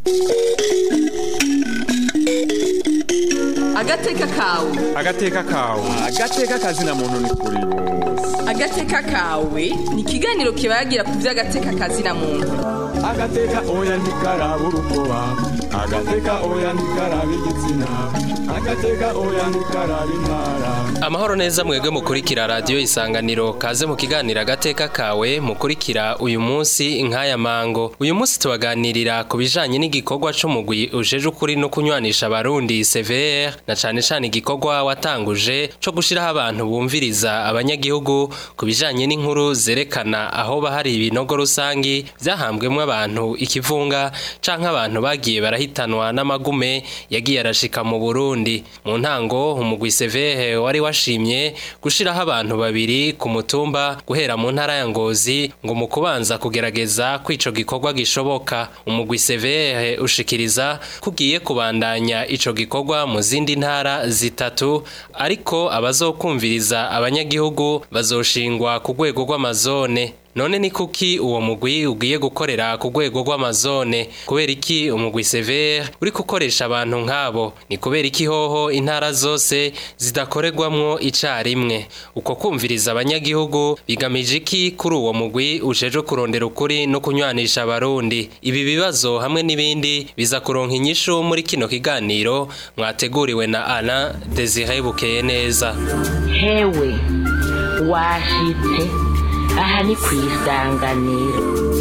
agateka kawe agateka kawe agateka kazina muntu ni kuri bose agateka kawe ni ikiganiro kibagira ku by'agateka kazina muntu agateka oya ntikaraba urukoba agateka oya ntikaraba igitsina agateka oya ntikaraba intara amahoro neza mwebwe mukurikira radiyo isanganiro kaze mu kiganiro agateka kawe mukurikira uyu munsi nk'aya mango uyu munsi tubaganirira ku bijanye n'igikorwa c'umugwi ujeje ukuri no kunywanisha abarundi CVR na cane cane igikorwa watanguje co gushiraho abantu bumviriza abanyagihugu ku bijanye n'inkuru zerekana aho bahari ibinogo rusangi vyahambwemwo abantu ikivunga canke abantu bagiye barahitanwa n'amagume yagiye arashika mu Burundi mu ntango umugwi CVR wari washimye gushiraho abantu babiri ku mutumba guhera mu ntara ya Ngozi ngo mu kubanza kugerageza kwico gikorwa gishoboka umugwi CVR ushikiriza kugiye kubandanya ico gikorwa mu zindi ntara zitatu ariko abazokumviriza abanyagihugu bazoshingwa ku rwego rw'amazone none ni kuki uwo mugwi ugiye gukorera ku rwego rw'amazone kubera iki umugwi severe uri gukoresha abantu nk'abo ni kubera iki hoho intara zose zidakorerwamwo icarimwe uko kumviriza abanyagihugu bigamije iki kuri uwo mugwi ujeje kurondera ukuri no kunywanisha abarundi ibi bibazo hamwe n'ibindi biza kuronka inyishu muri kino kiganiro mwateguriwe na Alain Desire Bukeye neza hewe washitse aha ni ku isanganiro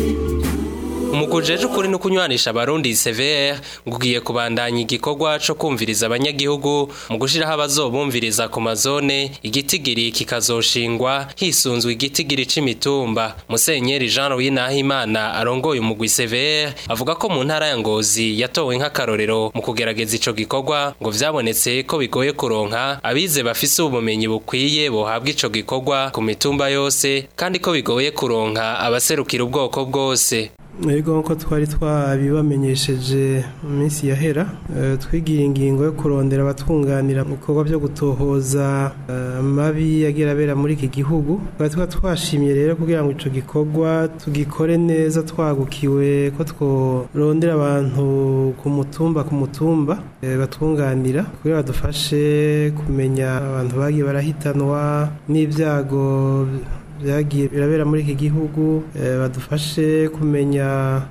umugujeje ukuri no kunywanisha abarundi CVR ngugiye kubandanya igikorwa co kumviriza abanyagihugu mu gushiraho abazobumviriza ku mazone igitigiri kikazoshingwa hisunzwe igitigiri c'imitumba Musenyeri Jean Louis Nahimana arongoye umugwi CVR avuga ko mu ntara ya Ngozi yatowe nk'akarorero mu kugerageza ico gikorwa ngo vyabonetse ko bigoye kuronka abize bafise ubumenyi bukwiye bohabwa ico gikorwa ku mitumba yose kandi ko bigoye kuronka abaserukira ubwoko bwose Ego nko twari twabibamenyesheje mu minsi yahera twigira ingingo yo kurondera abatunganira mu bikorwa byo gutohoza amabi yagira abera muri iki gihugu twari tuba twashimye rero kugira ngo icyo gikorwa tugikore neza twagukiwe ko tworondera abantu ku mutumba ku mutumba batunganira kugira badufashe kumenya abantu bagiye barahitanwa n'ibyago byagiye birabera muri iki gihugu badufashe kumenya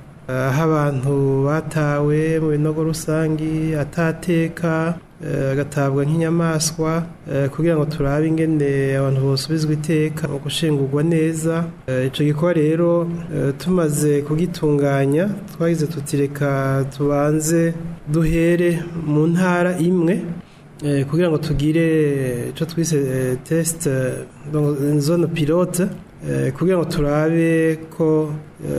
aho abantu batawe mu binogo rusangi atateka agatabwa nk'inyamaswa kugira ngo turabe ingene abantu bosubizwa iteka mu gushingurwa neza icyo gikorwa rero tumaze kugitunganya twagize tutireka tubanze duhere mu ntara imwe kugira ngo tugire icyo twise tesite zone pilote kugira ngo turabe ko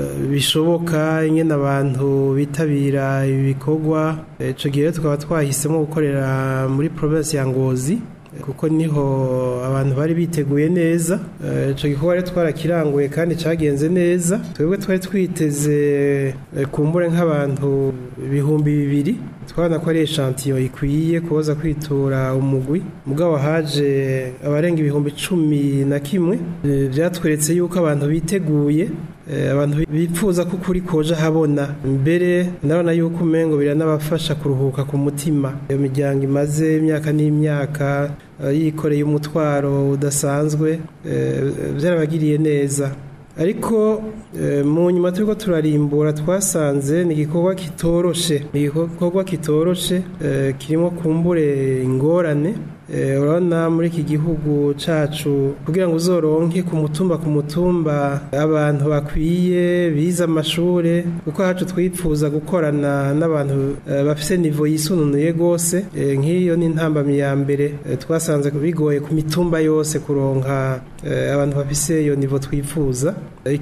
bishoboka ingene abantu bitabira ibi bikorwa icyo gihe tukaba twahisemo gukorera muri provinsi ya ngozi kuko niho abantu bari biteguye neza icyo gikorwa rero twarakiranguye kandi cyagenze neza twebwe twari twiteze kumbure nk'abantu ibihumbi bibiri twabona ko ari eshantiyo ikwiye kuboza kwitura umugwi mugabo haje abarenga ibihumbi cumi na kimwe byatweretse yuko abantu biteguye abantu bipfuza ko ukuri koje habona mbere ndabona yuko umengo biranabafasha kuruhuka ku mutima iyo miryango imaze imyaka n'imyaka yikoreye umutwaro udasanzwe byarabagiriye neza ariko mu nyuma turiko turarimbura twasanze ni igikorwa kitoroshe ni igikorwa kitoroshe kirimo kumbure ingorane urabona muri iki gihugu cyacu kugira ngo uzoronke ku mutumba ku mutumba abantu bakwiye bize amashuri kuko hacu twipfuza gukorana n'abantu bafite nivo yisununuye rwose nk'iyo ni intambamyi ya mbere twasanze bigoye ku mitumba yose kuronka abantu bafise iyo nivo twifuza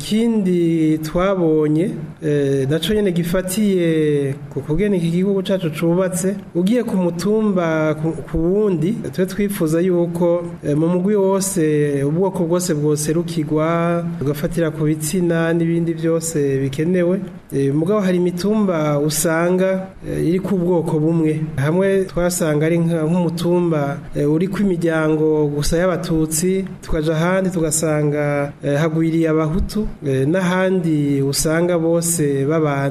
ikindi twabonye nacyo nyine gifatiye ku kugena iki gihugu cyacu cyubatse ugiye ku mutumba ku wundi twe twifuza yuko mu mugwi wose ubwoko bwose bwoserukirwa tugafatira ku bitsina n'ibindi byose bikenewe mugabo hari imitumba usanga iri ku bwoko bumwe hamwe twasanga ari nk'umutumba uri ku imiryango gusa y'abatutsi tukaja ahandi tugasanga hagwiriye abahutu n'ahandi usanga bose babana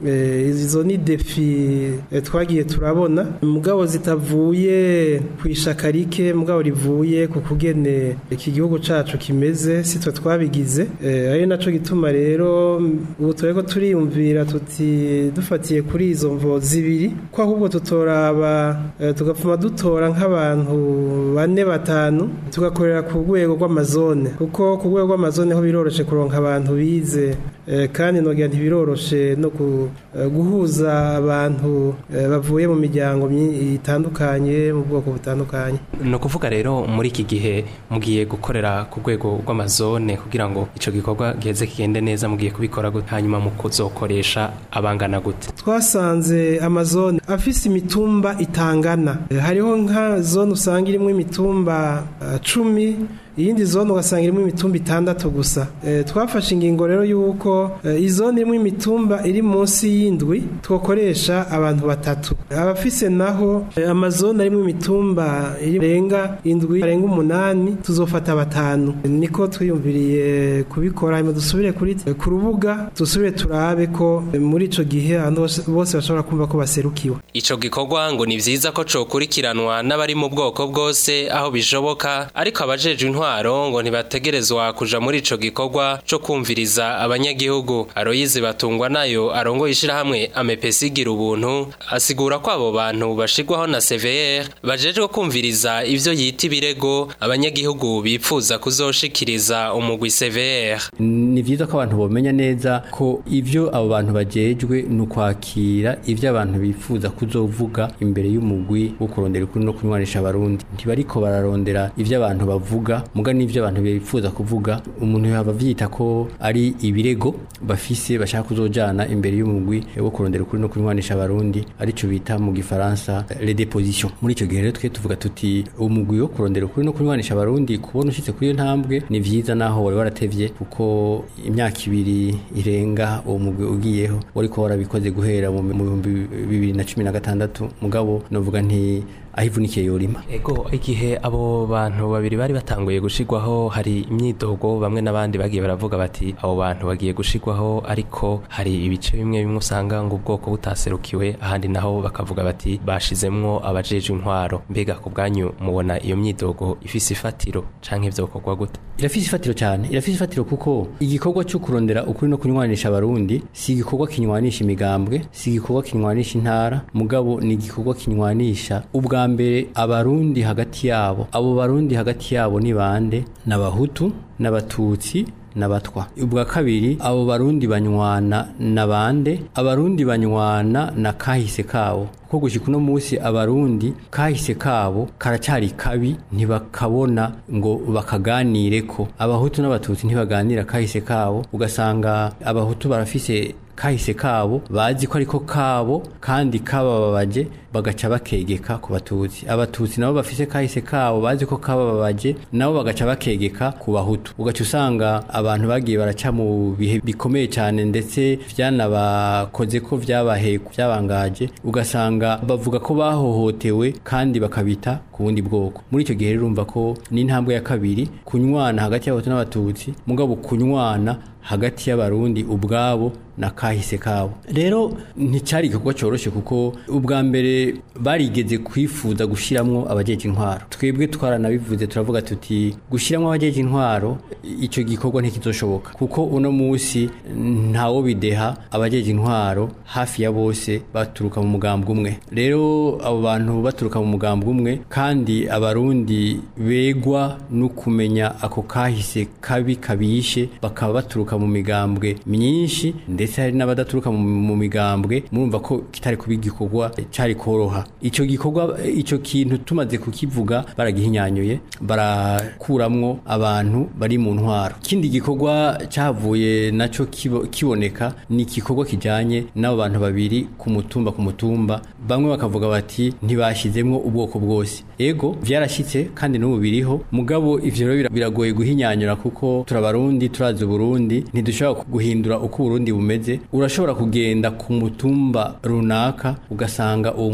eh, izo ni defi eh, twagiye turabona mugabo zitavuye ku ishaka rike mugabo rivuye ku kugene iki gihugu cacu kimeze si twe twabigize eh, ari naco gituma rero ubu tureko turiyumvira tuti dufatiye kuri izo mvo zibiri ko ahubwo tutoraba eh, tugapfuma dutora nk'abantu bane batanu tugakorera ku rwego rw'amazone kuko ku rwego rw'amazone ho biroroshe kuronka abantu bize eh, kandi nogira ntibiroroshe no ku- eh, guhuza abantu eh, bavuye mu miryango myi- itandukanye mu bwoko butandukanye ni ukuvuga rero muri iki gihe mugiye gukorera ku rwego rw'amazone kugira ngo icyo gikorwa giheze kigende neza mugiye kubikora gute hanyuma mu kuzokoresha abangana gute twasanze amazone afise imitumba itangana Eh, hariho nka zone usanga irimo imitumba eh, cumi iyindi zone ugasanga irimo imitumba itandatu gusa Eh, twafashe ingingo rero y'uko eh, izone irimo imitumba iri munsi y'indwi twakoresha abantu batatu abafise naho eh, amazone arimo imitumba irenga indwi arenga umunani tuzofata batanu niko twiyumviriye kubikora hanyuma dusubire kuri ku rubuga dusubire turabe ko eh, muri ico gihe abantu bose- bose bashobora kumva ko baserukiwe Ico gikorwa ngo ni vyiza ko cokurikiranwa n'abari mu bwoko bwose aho bishoboka ariko abajejwe intwaro ngo ntibategerezwa kuja muri ico gikorwa co kumviriza abanyagihugu Aloyize batungwa nayo arongoye ishirahamwe amepesi gira ubuntu asigura ko abo bantu bashirwaho na CVR bajejwe kumviriza ivyo yita ibirego abanyagihugu bipfuza kuzoshikiriza umugwi CVR ni vyiza ko abantu bomenya neza ko ivyo abo bantu bajejwe ni ukwakira ivyo abantu bifuza kuzovuga imbere y'umugwi wo kurondera ukuri no kunywanisha abarundi ntibariko bararondera ivyo abantu bavuga muga n'ivyo abantu bifuza kuvuga umuntu yaba avyita ko ari ibirego bafise bashaka kuzojana imbere y'umugwi wo kurondera ukuri no kunywanisha abarundi arico bita mu gifaransa les dépositions muri ico gihe rero twe tuvuga tuti umugwi wo kurondera ukuri no kunywanisha abarundi kubona ushitse kuri iyo ntambwe ni vyiza naho wari waratevye kuko imyaka ibiri irenga uwo mugwi ugiyeho wariko warabikoze guhera mu mu bihumbi bibiri na cumi na gatandatu mugabo novuga nti aho ivunikiye yorima Ego igihe abo bantu babiri bari batanguye gushigwaho hari imyidogo bamwe n'abandi bagiye baravuga bati abo bantu bagiye gushigwaho ariko hari ibice bimwe bimwe usanga ngo ubwoko butaserukiwe ahandi naho bakavuga bati bashizemwo abajejwe intwaro mbega ku bwanyu mubona iyo myidogo ifise ifatiro canke vyokorwa gute irafise ifatiro cyane irafise ifatiro kuko igikorwa cyo kurondera ukuri no kunywanisha abarundi si igikorwa kinywanisha imigambwe si igikorwa kinywanisha intara mugabo ni igikorwa kinywanisha ubwa mbere abarundi hagati yabo abo barundi hagati yabo ni bande n'abahutu n'abatutsi n'abatwa ubwa kabiri abo barundi banywana na bande abarundi banywana na kahise kabo ko gushika uno munsi abarundi kahise kabo karacari kabi ntibakabona ngo bakaganire ko abahutu n'abatutsi ntibaganira kahise kabo ugasanga abahutu barafise kahise kabo bazi ko ariko kabo kandi kabababaje bagaca bakegeka ku batutsi abatutsi nabo bafise kahise kabo bazi ko kabababaje nabo bagaca bakegeka ku bahutu ugaca usanga abantu bagiye baraca mu bihe bikomeye cyane ndetse vyanabakoze ko vyabaheku vyabangaje ugasanga bavuga ko bahohotewe kandi bakabita ku bundi bwoko muri icyo gihe rero urumva ko ni intambwe ya kabiri kunywana hagati y'abahutu n'abatutsi mugabo kunywana hagati y'abarundi ubwabo na kahise kabo rero nticyari igikorwa cyoroshye kuko ubwa mbere barigeze kwifuza gushyiramo abajeje intwaro twebwe twaranabivuze turavuga tuti gushyiramo abajeje intwaro icyo gikorwa ntikizoshoboka kuko uno munsi ntawo bideha abajeje intwaro hafi ya bose baturuka mu mugambwe umwe rero abo bantu baturuka mu mugambwe umwe kandi abarundi begwa no kumenya ako kahise kabi kabishe bakaba baturuka mu migambwe myinshi ndetse hari n'abadaturuka mu- mu migambwe murumva ko kitari kuba igikorwa cari koroha ico gikorwa ico kintu tumaze kukivuga baragihinyanyuye barakuramwo abantu bari mu ntwaro ikindi gikorwa cavuye naco kibo- kiboneka ni igikorwa kijanye n'abo bantu babiri ku mutumba ku mutumba bamwe bakavuga bati ntibashizemwo ubwoko bwose ego vyarashitse kandi n'ubu biriho mugabo ivyo rero bira- biragoye guhinyanyura kuko turabarundi turazi uburundi ntidushobora guhindura uko uburundi bumeze urashobora kugenda ku mutumba runaka ugasanga uwo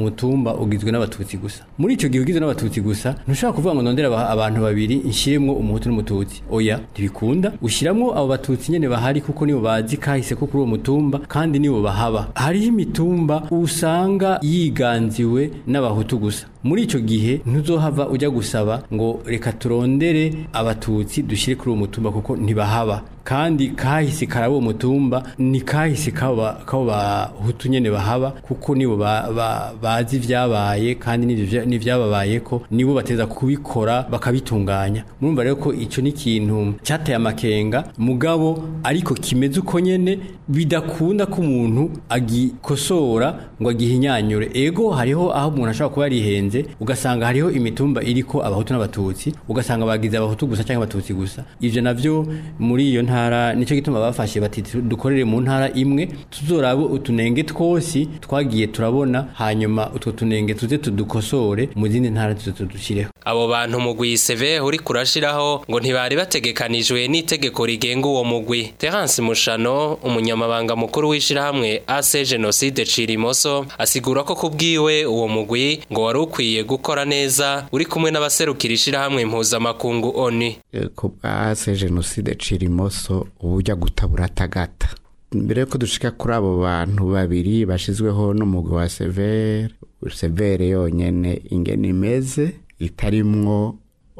mutumba ugizwe n'abatutsi gusa muri ico gihe ugizwe n'abatutsi gusa ntushobora kuvuga ngo ndondera aba- abantu babiri nshiremwo umuhutu n'umututsi oya ntibikunda ushiramwo abo batutsi nyene bahari kuko nibo bazi kahise ko kuri uwo mutumba kandi nibo bahaba hariho imitumba usanga yiganziwe n'abahutu gusa muri ico gihe ntuzohava ujya gusaba ngo reka turondere abatutsi dushire kuri uwo mutumba kuko ntibahaba kandi kahise karaba uwo mutumba ni kahise kaba kabo bahutu nyene bahaba kuko nibo ba- ba- bazi ivyabaye kandi n'ivyo vya- n'ivyababaye ko nibo bateza kubikora bakabitunganya murumva rero ko ico ni ikintu cyateye amakenga mugabo ariko kimeze uko nyene bidakunda ko umuntu agikosora ngo agihinyanyure ego hariho aho umuntu ashobora kuba yarihenze ugasanga hariho imitumba iriko abahutu n'abatutsi ugasanga bagize abahutu gusa cyangwa abatutsi gusa ivyo navyo muri iyo ntara nico gituma bafashe bati tu- dukorere mu ntara imwe tuzorabe utunenge twose twagiye turabona hanyuma utwo tunenge tuze tudukosore mu zindi ntara tuze tudushireho abo bantu mugwi seve uri kurashiraho ngo ntibari bategekanijwe n'itegeko rigenga uwo mugwi Terence Mushano umunyamabanga mukuru w'ishirahamwe AC Genocide Cirimoso asigura ko kubwiwe uwo mugwi ngo wari ukwiye gukora neza uri kumwe n'abaserukira ishirahamwe mpuzamakungu ONU ku bwase jenoside cirimoso ubujya gutabura atagata mbere yuko dushika kuri abo bantu babiri bashizweho n'umugwi wa severe severe yonyene ingene imeze itarimwo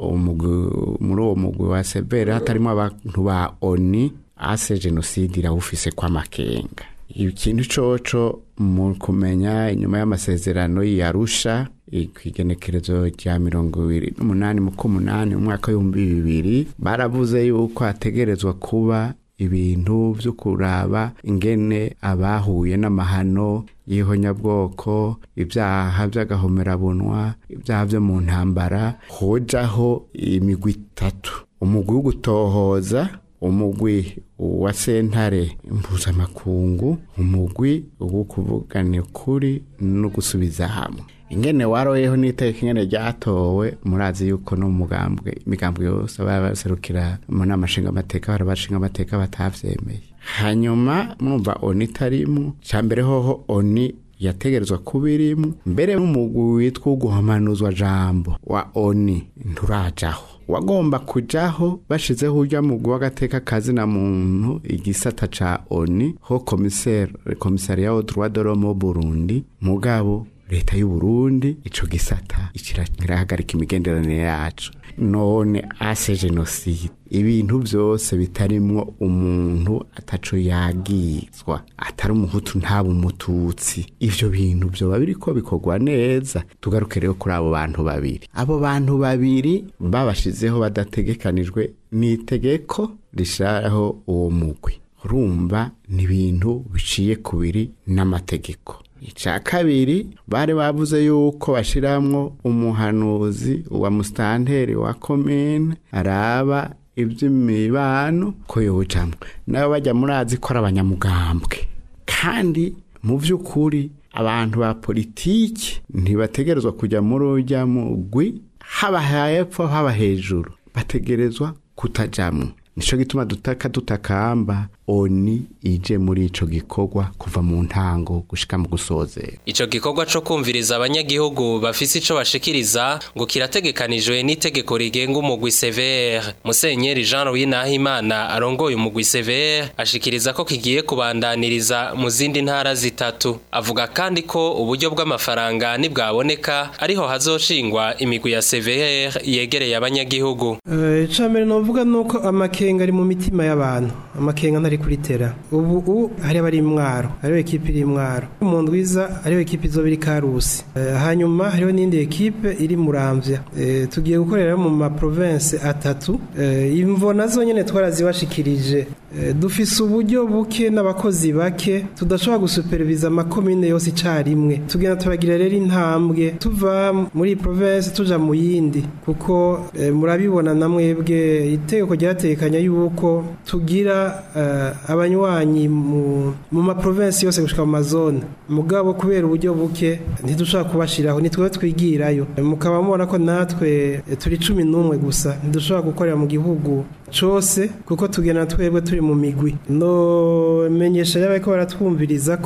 umugwi- muri uwo mugwi wa severe hatarimo abantu ba oni ase jenoside irawufise kw'amakenga ikintu coco mu kumenya inyuma y'amasezerano yarusha kw'igenekerezo rya mirongo ibiri n'umunani mu k'umunani mu mwaka w'ibihumbi bibiri baravuze yuko hategerezwa kuba ibintu vyo kuraba ingene abahuye n'amahano y'ihonyabwoko ibyaha by'agahomerabunwa ibyaha byo mu ntambara hojaho imigwi itatu umugwi wo gutohoza umugwi wa sentare mpuzamakungu umugwi wo kuvugana ukuri no gusubiza hamwe ingene waroyeho n'iteka ingene ryatowe murazi yuko no mu mugambwe imigambwe yose baba baserukira mu nama nshingamateka bari bashinga amateka batavyemeye hanyuma mwumva oni itarimwo ca mbere hoho oni yategerezwa kuba irimwo mbere n'umugwi witwa uguhamanuzwa jambo wa oni nturajaho wagomba kujaho bashizeho urya mugwi w'agateka kazi na muntu igisata ca oni ho komiseri komisariya au droit de l'homme au Burundi mugabo leta y'u Burundi ico gisata ikirahagarika imigenderanire yacu none ase jenoside ibintu byose bitarimwo umuntu ataco yagizwa atari umuhutu ntaba umututsi ivyo bintu vyoba biriko bikorwa neza tugaruke rero kuri abo bantu babiri abo bantu babiri babashizeho badategekanijwe n'itegeko rishiraho uwo mugwi urumva ni ibintu biciye kubiri n'amategeko icya kabiri bari bavuze yuko bashiramwo umuhanuzi wa musitanteri wa komine araba iby'imibano ko yowujamwo nabo bajya murazi ko ari abanyamugambwe kandi mu by'ukuri abantu ba politiki ntibategerezwa kujya muri ujya mugwi haba hepfo haba hejuru bategerezwa kutajamwo nico gituma dutaka tutakamba oni ije muri ico gikorwa kuva mu ntango gushika mu gusozera Ico gikorwa co kumviriza abanyagihugu bafise ico bashikiriza ngo kirategekanijwe n'itegeko rigenga umugwi CVR. Musenyeri Jean Louis Nahimana arongoye umugwi CVR ashikiriza ko kigiye kubandaniriza mu zindi ntara zitatu. Avuga kandi ko uburyo bw'amafaranga nibwaboneka ariho hazoshingwa imigwi ya CVR yegereye abanyagihugu. icambere novuga nuko amakenga ari mu mitima y'abantu amakenga ntari kuri tera ubu ubu hari abari imwaro hariho ekipe iri imwaro mu ndwiza hariho ekipe izoba iri karusi Eh, hanyuma hariho n'indi ekipe iri muramvya Eh, tugiye gukorera mu ma province atatu Eh, imvo nazo nyene twarazibashikirije Eh, dufise uburyo buke n'abakozi bake tudashobora gusuperviza amakomine yose icarimwe tugenda turagira rero intambwe tuva muri iyi province tuja mu yindi kuko eh, murabibona na mwebwe itegeko ryatekanya yuko tugira eh, abanywanyi mu mu ma province yose gushika mu mazone mugabo kubera uburyo buke ntidushobora kubashiraho nitwe twigirayo Eh, mukaba mubona ko natwe eh, turi cumi n'umwe gusa ntidushobora gukorera mu gihugu cose kuko tugena twebwe turi mu migwi no menyesha y'abariko baratwumviriza ko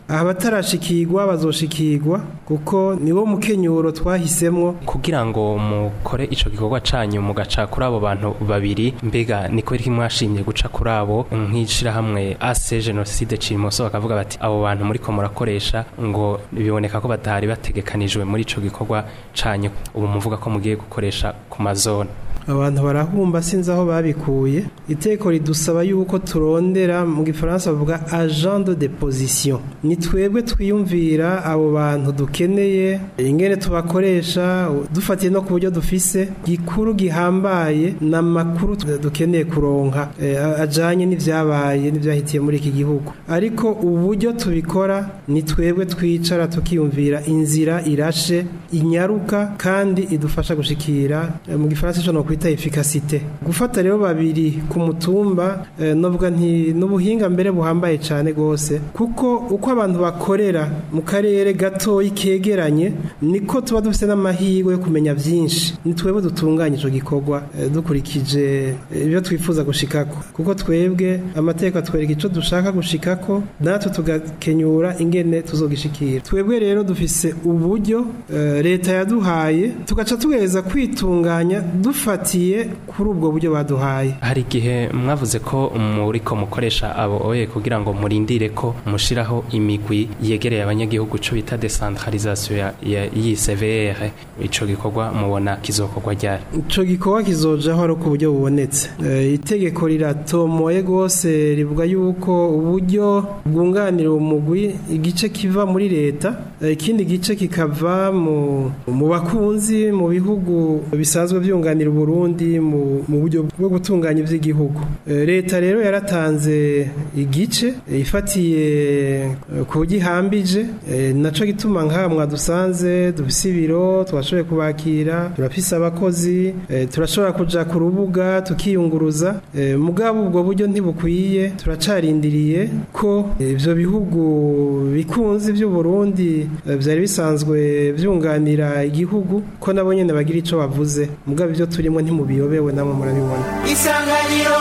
abatarashikirwa bazoshikirwa kuko niwo mukenyuro twahisemwo kugira ngo mukore ico gikorwa canyu mugaca kuri abo bantu babiri mbega ni kubera iki mwashimye guca kuri abo nk'ishirahamwe ase genocide cirimoso bakavuga bati abo bantu muriko murakoresha ngo biboneka ko batari bategekanijwe muri ico gikorwa canyu ubu muvuga ko mugiye gukoresha ku mazone abantu barahumba sinzi aho babikuye iteko ridusaba yuko turondera mu gifaransa bavuga agent de deposition ni twebwe twiyumvira abo bantu dukeneye ingene tubakoresha dufatiye no ku buryo dufise gikuru gihambaye na makuru dukeneye kuronka eh, ajanye n'ivyabaye n'ivyahitiye muri iki gihugu ariko uburyo tubikora ni twebwe twicara tukiyumvira inzira irashe inyaruka kandi idufasha gushikira eh, mu gifaransa ico no kwita efficacité gufata rero babiri ku mutumba eh, novuga nti n'ubuhinga mbere buhambaye cyane gose kuko uko abantu bakorera mu karere gatoyi kegeranye niko tuba dufite n'amahirwe yo kumenya byinshi ni twebwe dutunganya ico gikorwa eh, dukurikije eh, ibyo twifuza gushikako kuko twebwe amateka atwereka ico dushaka gushikako natwe tugakenyura ingene tuzogishikira twebwe rero dufise uburyo eh, leta yaduhaye tugaca tugereza kwitunganya dufatiye kuri ubwo buryo baduhaye hari igihe mwavuze ko muriko mukoresha abo oye kugira ngo murindire ko mushiraho imigwi yegereye abanyagihugu co bita decentralisation ya, ya y'ICVR ico gikorwa mubona kizokorwa ryari ico gikorwa kizojaho ari uko uburyo bubonetse Eh, itegeko riratomoye rwose rivuga yuko uburyo bwunganira umugwi igice kiva muri leta eh, ikindi gice kikava mu mu bakunzi mu bihugu bisanzwe byunganira Burundi mu mu buryo bwo gutunganya ivy'igihugu Eh, leta rero yaratanze igice eh, ifatiye eh, ku gihambije eh, naco gituma nka mwadusanze dufise ibiro twashoboye kubakira turafise abakozi eh, turashobora kuja ku rubuga tukiyunguruza eh, mugabo ubwo buryo ntibukwiye turacarindiriye ko eh, ivyo bihugu bikunzi by'u Burundi eh, vyari bisanzwe vyunganira igihugu ko nabo nyene bagira ico bavuze mugabo ivyo turimo ntimubiyobewe namwe murabibona isanganiro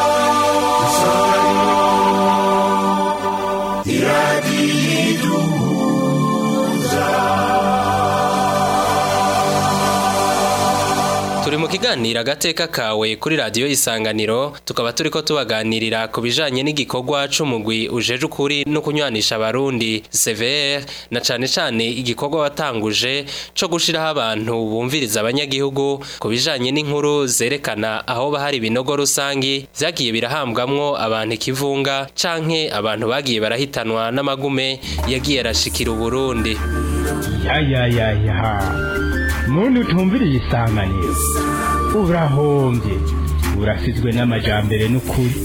turi mu kiganiro agateka kawe kuri radiyo isanganiro tukaba turiko tubaganirira ku bijanye n'igikorwa c'umugwi ujeje ukuri no kunywanisha abarundi CVR na cane cane igikorwa watanguje co gushiraho abantu bumviriza abanyagihugu ku bijanye n'inkuru zerekana aho bahari ibinogo rusangi vyagiye birahambwamwo abantu ikivunga canke abantu bagiye barahitanwa n'amagume yagiye arashikira Uburundi ya ya ya ya muntu utumviriye isanganiro urahombye urasizwe n'amajambere n'ukuri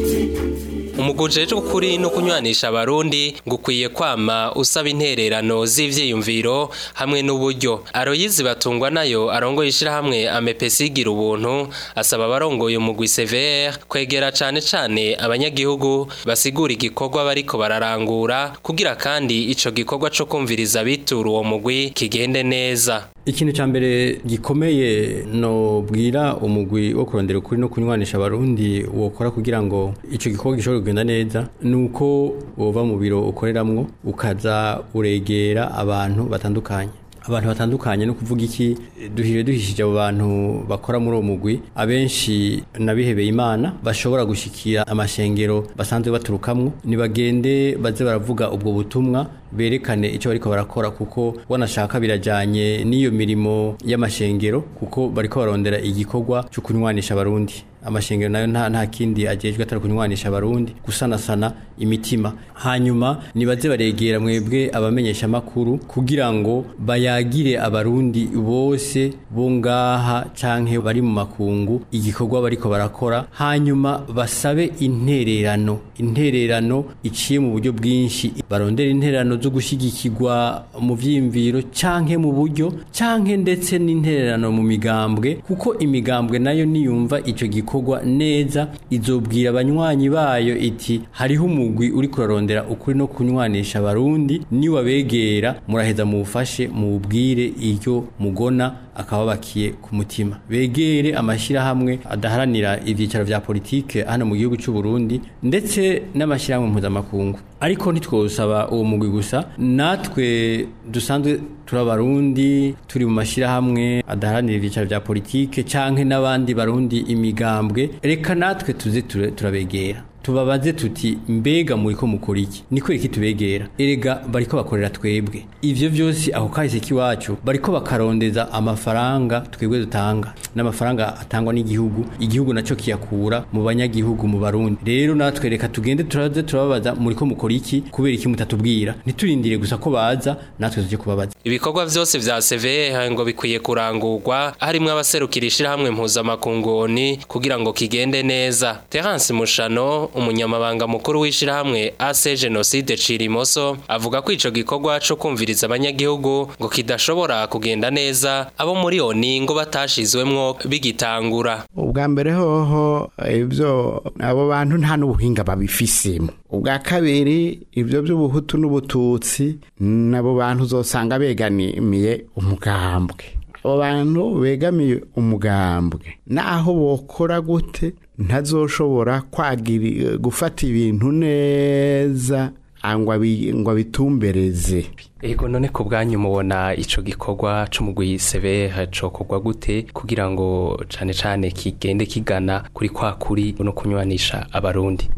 umuguje w'ukuri no kunywanisha abarundi ngukwiye kwama usaba intererano z'ivyiyumviro hamwe n'uburyo aroyizi batungwa nayo arongoye ishirahamwe amepesi igira ubuntu asaba abarongoye umugwi CVR kwegera cane cane abanyagihugu basigura igikorwa bariko bararangura kugira kandi ico gikorwa co kumviriza bitura uwo mugwi kigende neza ikintu cya mbere gikomeye no bwira umugwi wo kurondera ukuri no kunywanisha abarundi wokora kugira ngo icyo gikorwa gishobore kugenda neza ni uko wova mu biro ukoreramwo ukaza uregera abantu batandukanye abantu batandukanye no kuvuga iki duhije duhishije abo bantu bakora muri uwo mugwi abenshi nabihebeye imana bashobora gushikira amashengero basanzwe baturukamwo nibagende baze baravuga ubwo butumwa berekane icyo bariko barakora kuko wanashaka birajanye n'iyo mirimo y'amashengero kuko bariko barondera igikorwa cyo kunywanisha abarundi amashengero nayo nta nta kindi ajejwe atari kunywanisha abarundi gusanasana imitima hanyuma nibaze baregera mwebwe abamenyesha makuru kugira ngo bayagire abarundi bose bo ngaha canke bari mu makungu igikorwa bariko barakora hanyuma basabe intererano intererano iciye mu buryo bwinshi barondera intererano zo gushigikirwa mu vyimviro canke mu buryo canke ndetse n'intererano mu migambwe kuko imigambwe nayo niyumva ico gikorwa neza izobwira abanywanyi bayo iti hariho umugwi uri kurarondera ukuri no kunywanisha abarundi niwabegera muraheza mufashe mubwire iryo mugona akababakiye ku mutima begere amashyirahamwe adaharanira ibyicaro vya politike hano mu gihugu cy'u Burundi ndetse n'amashyirahamwe mpuzamakungu ariko ntitwosaba uwo mugwi gusa natwe dusanzwe turi abarundi turi mu mashyirahamwe adaharanira ibyicaro vya politike canke n'abandi barundi imigambwe reka natwe tuze ture- turabegera tubabaze tuti mbega muri ko mukora iki ni kweri iki tubegera erega bariko bakorera twebwe ivyo vyose aho kahise k'iwacu bariko bakarondeza amafaranga twebwe dutanga n'amafaranga atangwa n'igihugu igihugu naco kiyakura mu banyagihugu mu barundi rero natwe reka tugende turaze turababaza muri ko mukora iki kubera iki mutatubwira ntiturindire gusa ko baza natwe tuje kubabaza ibikorwa vyose vya CVH ngo bikwiye kurangurwa harimwo abaserukira ishirahamwe mpuzamakungu ONU kugira ngo kigende neza Terence Mushano umunyamabanga mukuru w'ishirahamwe AC Genocide Cirimoso avuga ko ico gikorwa co kumviriza abanyagihugu ngo kidashobora kugenda neza abo muri ONU ngo batashizwemwo bigitangura ubwa mbere hoho ibyo abo bantu nta n'ubuhinga babifisemo ubwa kabiri ibyo by'ubuhutu n'ubututsi nabo bantu uzosanga begamiye umugambwe abo bantu begamiye umugambwe naho bokora gute ntazoshobora kwagira gufata ibintu neza ngo abi- ngo abitumbereze Ego none ku bwanyu mubona ico gikorwa c'umugwi CVH cokorwa gute kugira ngo cane cane kigende kigana kuri kwa kuri no kunywanisha abarundi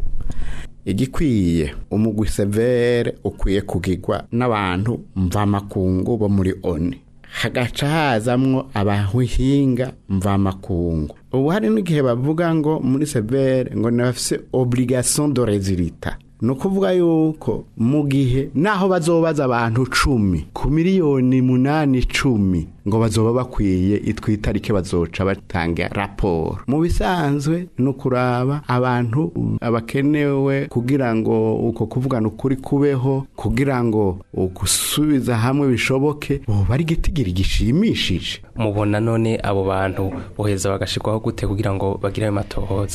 igikwiye umugwi severe ukwiye kugirwa n'abantu mvamakungu bo muri oni hagaca hazamwo abahinga mvamakungu ubu hari n'igihe bavuga ngo muri severe ngo ntibafise obligation de resultat ni ukuvuga yuko mu gihe naho bazobaza abantu cumi ku miliyoni munani cumi ngo bazoba bakwiye itwa itariki bazoca batanga raporo mu bisanzwe ni ukuraba abantu abakenewe kugira ngo uko kuvugana ukuri kubeho kugira ngo gusubiza hamwe bishoboke boba ari igitigiri gishimishije mubona none abo bantu boheza bagashirwaho gute kugira ngo bagire ayo matohoza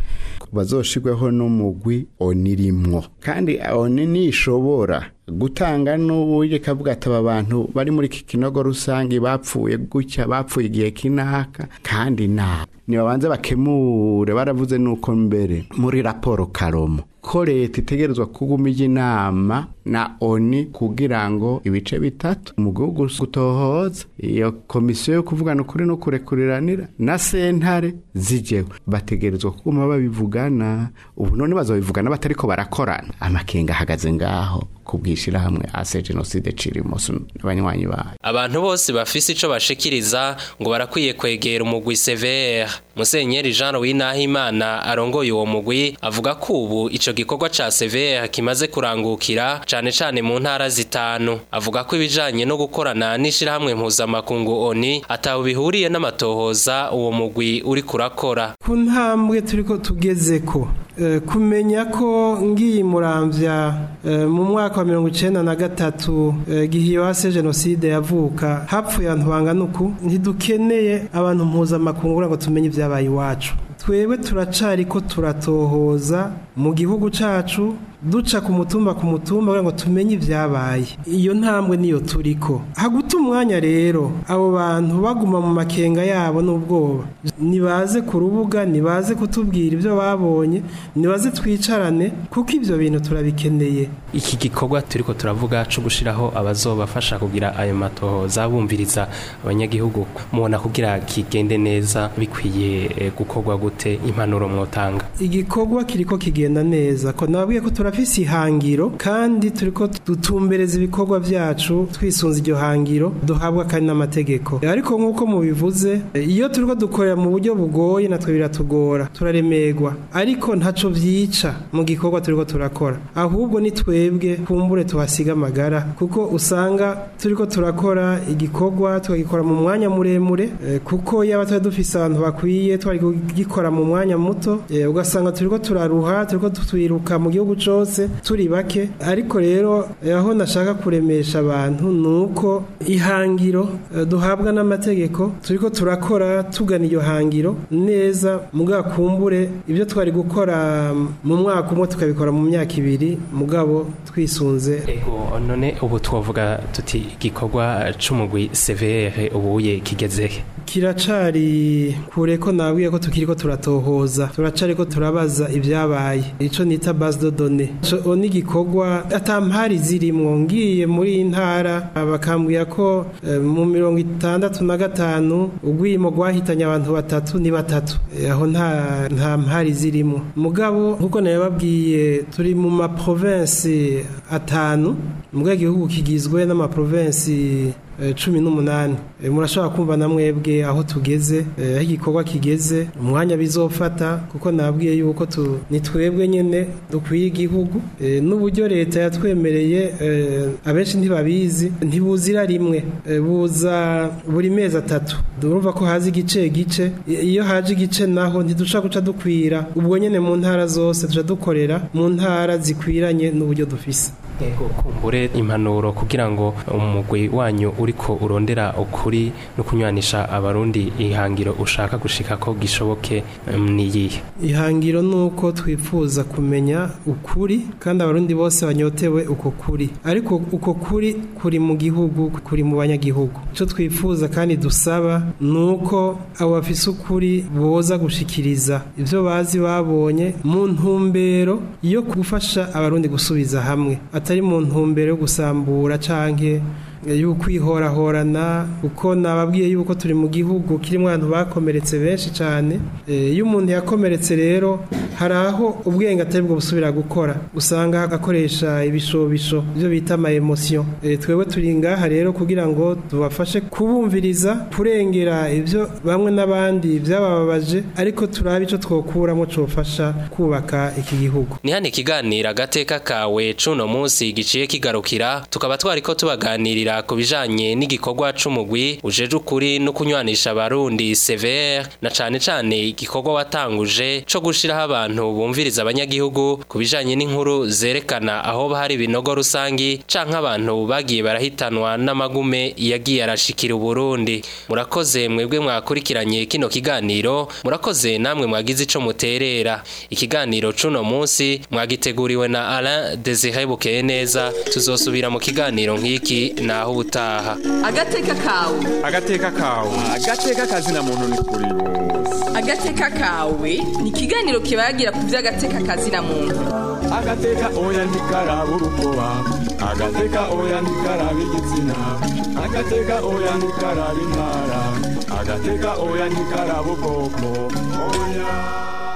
bazoshirweho n'umugwi onirimwo kandi oni nishobora gutanga n'uburyo kavuga ati aba bantu bari muri iki kinogo rusange bapfuye gutya bapfuye igihe kinaka kandi nta nibabanze bakemure baravuze nuko mbere muri raporo karomo ko leta itegerezwa kuguma ijya inama na oni kugira ngo ibice bitatu mu gihugu gutohoza iyo komisiyo yo kuvugana ukuri no kurekuriranira na sentare zijeho bategerezwa kuguma babivugana ubu none bazabivugana batariko barakorana amakenga ahagaze ngaho kubwishirahamwe ase genocide cirimoso n'abanywanyi bayo abantu bose bafise ico bashikiriza ngo barakwiye kwegera umugwi CVR Musenyeri Jean Louis Nahimana arongoye uwo mugwi avuga ko ubu ico gikorwa ca CVR kimaze kurangukira cane cane mu ntara zitanu avuga ko ibijanye no gukorana n'ishirahamwe mpuzamakungu ONU ataho bihuriye n'amatohoza uwo mugwi uri kurakora ku ntambwe turiko tugezeko eh, kumenya ko ngiyi muramvya eh, mu mwaka wa mirongo icenda na gatatu eh, gihe wase jenoside yavuka hapfuye abantu bangana uku ntidukeneye abantu mpuzamakungu kugira ngo tumenye ibyabaye iwacu twebwe turacariko turatohoza mu gihugu cacu duca ku mutumba ku mutumba kugira ngo tumenye ibyabaye iyo ntambwe niyo turiko haguta umwanya rero abo bantu baguma mu makenga yabo n'ubwoba nibaze ku rubuga nibaze kutubwira ibyo babonye nibaze twicarane kuko ibyo bintu turabikeneye iki gikorwa turiko turavuga co gushiraho abazobafasha kugira ayo matohoza bumviriza abanyagihugu mubona kugira kigende neza bikwiye eh, gukorwa gute impanuro mwotanga igikorwa kiriko kigenda neza ko nababwiye ko turafise ihangiro kandi turiko dutumbereza ibikorwa vyacu twisunze iryo hangiro duhabwa kandi n'amategeko ariko nk'uko mubivuze iyo turiko dukorera mu buryo bugoye natwe biratugora turaremerwa ariko ntaco vyica mu gikorwa turiko turakora ahubwo ni twebwe kumbure tuhasiga amagara kuko usanga turiko turakora igikorwa tukagikora mu mwanya muremure eh, kuko yaba twari dufise abantu bakwiye twari kugikora mu mwanya muto eh, ugasanga turiko turaruha turiko twiruka mu gihugu cose vyose turi bake ariko rero aho nashaka kuremesha abantu nuko ihangiro eh, duhabwa n'amategeko turiko turakora tugana iyo hangiro neza mugakumbure ibyo twari gukora mu mwaka umwe tukabikora mu myaka ibiri mugabo twisunze ego none ubu twavuga tuti igikorwa c'umugwi severe ubuye kigezehe kiracari kure ko nabwiye ko tukiriko turatohoza turacari ko turabaza ibyabaye ico nita base de données ico ni igikorwa atampari zirimwo ngiye muri iyi ntara bakambwira ko eh, mu mirongo itandatu na gatanu ugwimo gwahitanye abantu batatu ni batatu Eh, aho nta nta mpari zirimwo mugabo nkuko nababwiye turi mu ma province atanu mugabo igihugu kigizwe n'ama province eh, cumi n'umunani Eh, murashobora kumva na mwebwe aho tugeze eh, aho igikorwa kigeze umwanya bizofata kuko nabwiye yuko tu- ni twebwe nyene dukwiye igihugu Eh, n'uburyo leta yatwemereye eh, abenshi ntibabizi ntibuzira rimwe Eh, buza buri mezi atatu durumva ko haza igice gice I- iyo haje igice naho ntidusha guca dukwira ubwo nyene mu ntara zose tuja dukorera mu ntara zikwiranye n'uburyo dufise ego kumbure impanuro kugira ngo umugwi wanyu uriko urondera ukuri no kunywanisha abarundi ihangiro ushaka gushika ko gishoboke em, niyihe ihangiro ni uko twifuza kumenya ukuri kandi abarundi bose banyotewe uko kuri ariko uko kuri kuri mu gihugu kuri mu banyagihugu icyo twifuza kandi dusaba ni uko abo bafise ukuri boza gushikiriza ibyo bazi babonye mu ntumbero yo gufasha abarundi gusubiza hamwe atari mu ntumbero yo gusambura canke y'ukwihorahorana kuko nababwiye yuko turi mu gihugu kirimo abantu bakomeretse benshi cyane Eh, iyo umuntu yakomeretse rero hari aho ubwenge atari bwo busubira gukora usanga akoresha ibishobisho ibyo bita ama emotion Eh, twebwe turi ngaha rero kugira ngo tubafashe kubumviriza kurengera ibyo bamwe n'abandi byabababaje ariko turabe icyo twokuramo cyofasha kubaka iki gihugu ni hano ikiganiro agateka kawe cuno munsi giciye kigarukira tukaba twariko tubaganirira ku bijanye n'igikorwa c'umugwi ujeje ukuri no kunywanisha abarundi severe na cane cane igikorwa watanguje co gushiraho abantu bumviriza abanyagihugu ku bijanye n'inkuru zerekana aho hari ibinogo rusangi canke abantu bagiye barahitanwa n'amagume yagiye arashikira uburundi murakoze mwebwe mwakurikiranye kino kiganiro murakoze namwe mwagize ico muterera ikiganiro cuno munsi mwagiteguriwe na Alain Desire Bukeye neza tuzosubira mu kiganiro nk'iki naho ubutaha agateka kawe agateka kawe agateka kazina muntu ni kuri bose agateka kawe ni ikiganiro kibagira ku by'agateka kazina muntu agateka oya ntikaraba urukoba agateka oya ntikaraba igitsina agateka oya ntikaraba intara agateka oya ntikaraba ubwoko oya